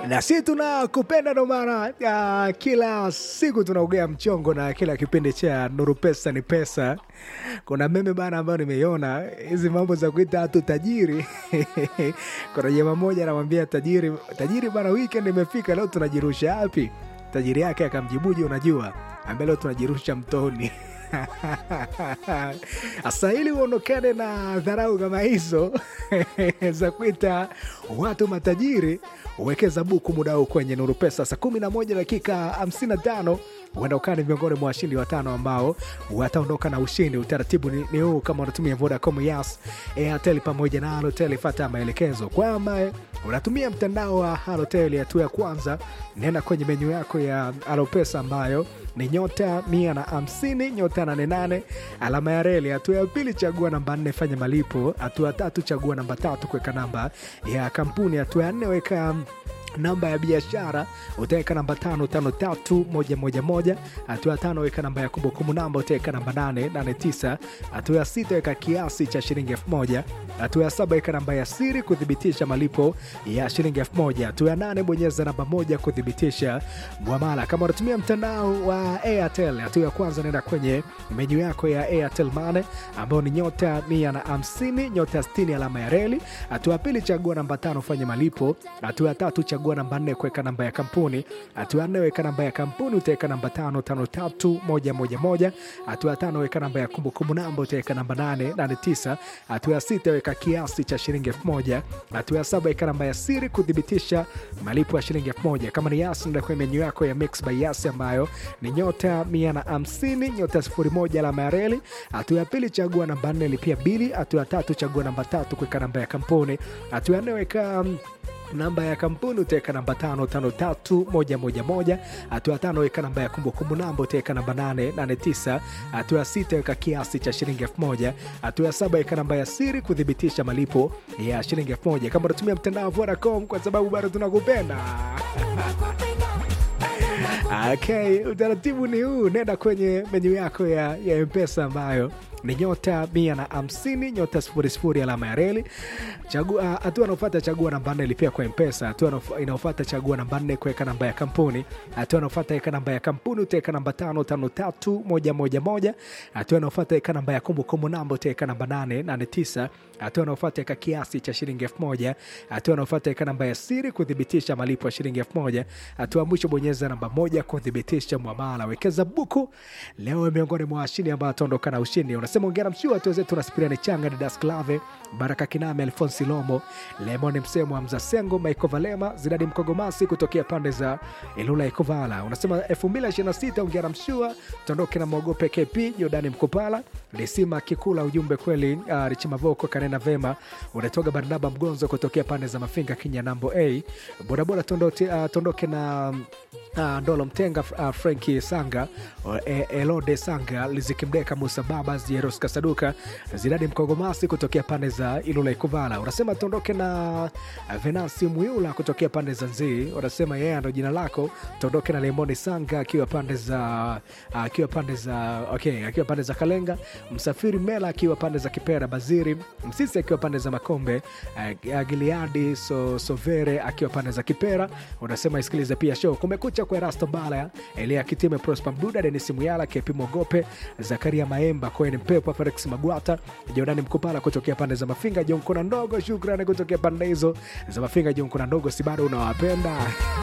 na si tunakupenda ndo maana uh, kila siku tunaugea mchongo na kila kipindi cha nuru pesa ni pesa kuna meme bana ambayo nimeiona hizi mambo za kuita watu tajiri kuna jamaa moja anamwambia tajiri tajiri bana weekend imefika leo tunajirusha wapi tajiri yake akamjibuje unajua ambaye leo tunajirusha mtoni Sasa ili uondokane na dharau kama hizo za kuita watu matajiri, uwekeza buku muda huu kwenye Nuru Pesa saa kumi na moja dakika 55 huenda ukaa ni miongoni mwa washindi watano ambao wataondoka na ushindi. Utaratibu ni, ni huu: kama unatumia Vodacom, Yas, Airtel pamoja na Halotel, fata maelekezo. Kwamba unatumia mtandao wa Halotel, hatua ya kwanza, nenda kwenye menyu yako ya Alopesa ambayo ni nyota mia na hamsini nyota nane nane alama ya reli. Hatua ya pili, chagua namba nne, fanya malipo. Hatua ya tatu, chagua namba tatu, kuweka namba ya kampuni. Hatua ya nne, weka namba ya biashara utaweka namba tano tano tatu moja moja moja. Hatua ya tano weka namba ya kumbukumbu namba utaweka namba nane nane tisa. Hatua ya sita weka kiasi cha shilingi elfu moja. Hatua ya saba weka namba ya siri kuthibitisha malipo ya shilingi elfu moja. Hatua ya nane bonyeza namba moja kuthibitisha mwamala. Kama unatumia mtandao wa Airtel, hatua ya kwanza naenda kwenye menyu yako ya Airtel Money ambayo ni nyota mia na hamsini nyota sitini alama ya reli. Hatua ya pili chagua namba tano fanya malipo. Hatua ya tatu chagua chagua namba nne kuweka namba ya kampuni. Hatua ya nne weka namba ya kampuni, utaweka namba tano tano tatu moja moja moja. Hatua ya tano weka namba ya kumbukumbu namba, utaweka namba nane nane tisa. Hatua ya sita weka kiasi cha shilingi elfu moja. Hatua ya saba weka namba ya siri kuthibitisha malipo ya shilingi elfu moja. Kama ni Yas, nenda kwenye menyu yako ya Mix by Yas ambayo ni nyota mia na hamsini nyota sifuri moja alama ya reli. Hatua ya pili chagua namba nne lipia bili. Hatua ya tatu chagua namba tatu kuweka namba ya kampuni. Hatua ya nne weka namba ya kampuni utaweka namba tano tano tatu moja moja moja. Hatua ya tano weka namba ya kumbukumbu namba utaweka namba nane nane tisa. Hatua ya sita weka kiasi cha shilingi elfu moja. Hatua ya saba weka namba ya siri kuthibitisha malipo ya shilingi elfu moja. Kama unatumia mtandao wa Vodacom, kwa sababu bado tunakupenda Okay, utaratibu ni huu. Nenda kwenye menyu yako ya, ya Mpesa ambayo ni nyota mia na hamsini nyota sifuri sifuri alama ya reli. Chagua hatua anaofata, chagua namba nne lipia kwa Mpesa. Hatua inaofata, chagua namba nne kuweka namba ya kampuni. Hatua inaofata, weka namba ya kampuni, utaweka namba tano tano tatu moja moja moja. Hatua inaofata, weka namba ya kumbukumbu namba, utaweka namba nane nane tisa. Hatua inaofata, weka kiasi cha shilingi elfu moja. Hatua inaofata, weka namba ya siri kuthibitisha malipo ya shilingi elfu moja. Hatua ya mwisho, bonyeza namba moja kuthibitisha mwamala. Wekeza buku leo, miongoni mwa washindi ambao ataondoka na ushindi. Unasema ongera mshua tu wenzetu na Spiriani Changa, Didas Clave, Baraka Kiname, Alfonsi Lomo, Lemon Msemo, Hamza Sengo, Maiko Valema, Zidadi Mkogomasi kutokea pande za Ilula Ikovala. Unasema 2026 ongera mshua, tuondoke na mwogope KP, Jordani Mkopala, Lisima Kikula, ujumbe kweli. Uh, Richimavoko kanena vema, unatoka Barnaba Mgonzo kutokea pande za Mafinga Kinyanambo A, bodaboda tuondoke, uh, tuondoke na Uh, Ndolo Mtenga, uh, Frenki Sanga, uh, Elode Sanga, Lizikimdeka, Musa Babas, Jeros Kasaduka, Zidadi Mkogomasi kutokea pande za Ilula Ikuvala. Unasema tuondoke na Venasi Mwiula kutokea pande za Nzii. Unasema yeye ndo jina lako. Tuondoke na Lemoni Sanga akiwa pande za akiwa uh, pande za okay, akiwa pande za Kalenga, Msafiri Mela akiwa pande za Kipera, Baziri Msisi akiwa pande za Makombe, uh, Giliadi so, Sovere akiwa pande za Kipera. Unasema isikilize pia show Kumekucha kwa Rasto Bala, Elia Kitime, Prosper Mduda, Denis Muyala, Kepi Mogope, Zakaria Maemba, Koen Mpepo, Felix Magwata, Jordani Mkupala kutokea pande za Mafinga, Jonkona Ndogo, shukrani kutokea pande hizo za Mafinga, Jonkona Ndogo, si bado unawapenda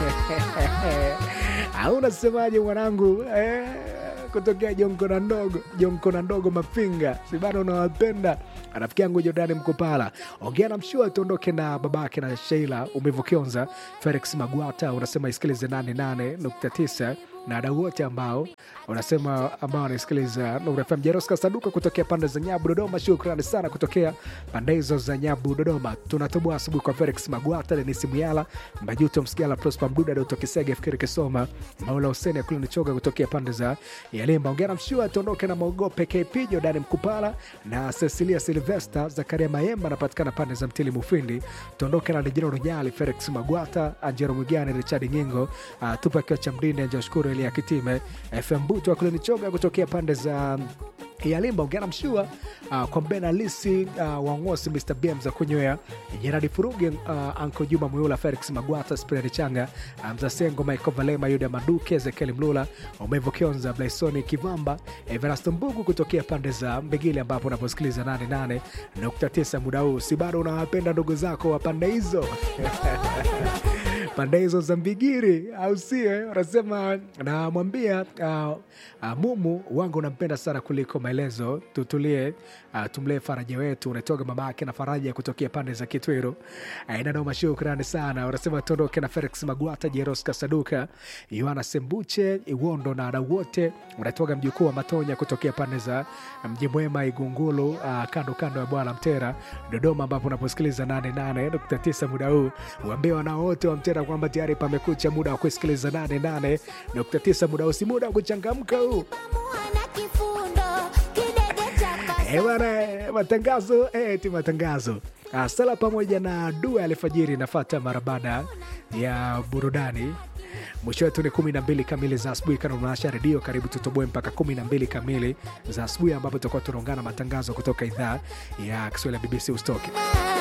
au unasemaje mwanangu eh? kutokea Jonkona Ndogo, Jonkona Ndogo Mafinga, si bado unawapenda rafiki yangu Jordani Mkopala, ongea na mshua tuondoke na babake na Sheila umevokionza Felix Magwata, unasema isikilize 88.9 na wadau wote ambao unasema ambao wanasikiliza Nuru FM. Jeroska Saduka kutokea pande za Nyabu Dodoma, shukrani sana kutokea pande hizo za Nyabu Dodoma. Tunatoboa asubuhi kwa Felix Magwata, Denisi Muyala, Majuto Msigala, Prosper Mduda, Doto Kisege, Fikiri Kisoma, Maula Huseni Akuli Nichoga kutokea pande za Yalimba. Ongera mshua tuondoke na Mogope KP, Jordani Mkupala na Cecilia Silvesta, Zakaria Mayemba anapatikana pande za Mtili Mufindi. Tuondoke na Lijino Runyali, Felix Magwata, Anjero Mwigani, Richard Nyingo, uh, Tupa Kiwa cha Mdinde, Joshkuru Elia Kitime, FM Buto Akuli Nichoga kutokea pande za yalimba ongea na mshua uh, kwa mbena lisi uh, wangosi mr bm za kunywea jeradi furuge uh, anko juma muyula felix magwata spirari changa uh, mzasengo michael valema yuda maduke ezekieli mlula umevo kionza blaisoni kivamba everasto mbugu kutokea pande za mbegili ambapo unaposikiliza 88.9 muda huu si bado unawapenda ndugu zako wa pande hizo pande hizo za mbigiri au sio wanasema namwambia uh, uh, mumu wangu unampenda sana kuliko maelezo tutulie uh, tumlee faraja wetu unatoga mama yake na faraja kutokea pande za kitwiru uh, inanoma shukrani sana wanasema tuondoke na felix magwata jeros kasaduka yohana sembuche iwondo na wadau wote unatoga mjukuu wa matonya kutokea pande za mji mwema igungulu uh, kando kando ya bwana mtera dodoma ambapo unaposikiliza 88.9 muda huu uambie wanao wote wa mtera kwamba tayari pamekucha muda wa kusikiliza 88.9 muda huu si muda wa kuchangamka huu Mwana kifundo, kidede cha pasi. Eh, bwana eh, matangazo eh, ti matangazo Ah, sala pamoja na dua alfajiri inafata mara baada ya burudani mwisho wetu ni 12 kamili za asubuhi kana unaasha redio karibu tutoboe mpaka 12 kamili za asubuhi ambapo tutakuwa tunaungana matangazo kutoka idhaa ya kiswahili ya bbc ustoke Ah,